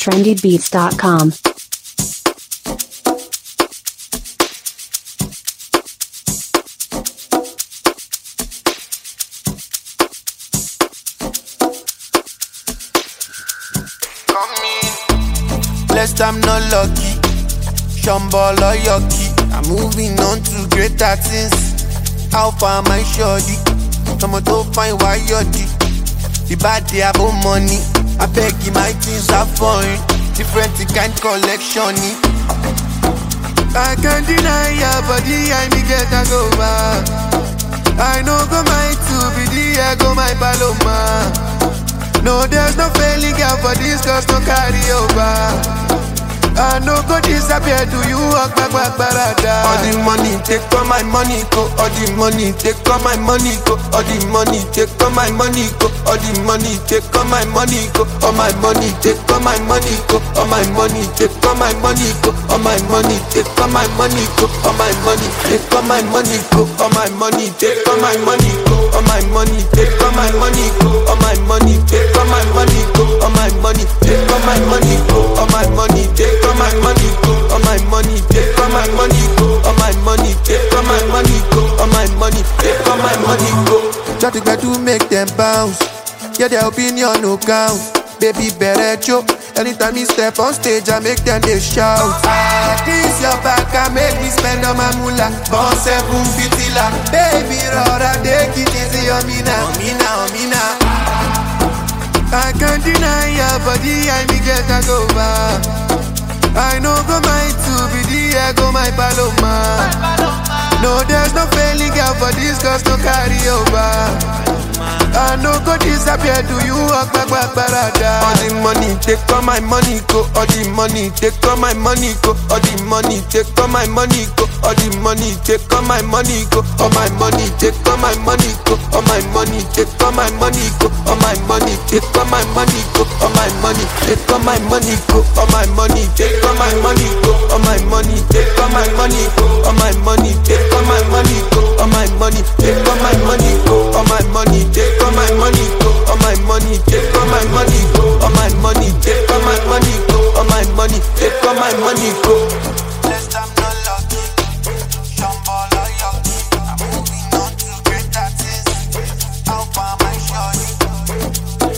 trendybeats.com. Blessed I'm not lucky. Shambhala yucky. I'm moving on to greater things. How far my shorty? Someone to find why you're The bad day about money. I beg you, my things are foreign. Different kind collection. I can't deny your body, I me get a go back. I know go my two be the I go my paloma. No, there's no failing girl for this, cause no carry over. I no go disappear to you, walk back, back, barada. All the money, take all my money, go. All the money, take all my money, go. All the money, take all my money, go. All the money, take all my money, go. All my money, take all my money, go. All my money, take all my money, go. All my money, take all my money, go. All my money, take all my money, go. All my money, take all my money, go. All my money, take all my money, go. All my money, take all my money, go. All my money, take all my money, go. All my money, take all my money, go. All my money, take all my money, go. All my money, take all my money, go. All my money, take all my money, go. Try to get to make them bounce. Yeah, their opinion no count. Baby, better joke. Anytime you step on stage, I make them they shout. Ah, this your back, I make me spend on my moolah. Born seven fitila. Baby, rora, take it easy on me now. On me now, on me now. I can't deny your body, I me get a go back. I know go my two be the I go my paloma. No, there's no failing girl for this, cause no carry over. I no go disappear to you, walk back, back, barada. All the money, take all my money, go. All the money, take all my money, go. All the money, take all my money, go. All the money, take all my money, go. All my money, take all my money, go. All my money, take all my money, go. All my money, take all my money, go. All my money, take all my money, go. All my money, take all my money, go. All my money, take all my money, go. All my money, take all my money, go. All my money, take all my money, go. All my money, take all my money, go. All my money, take all my money, go. All my money, take all my money, go. All my money, take all my money, go. Blessed I'm not lucky. Shambhala yucky. I'm moving on to greater things. How far my shorty?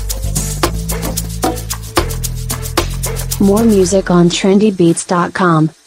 More music on trendybeats.com.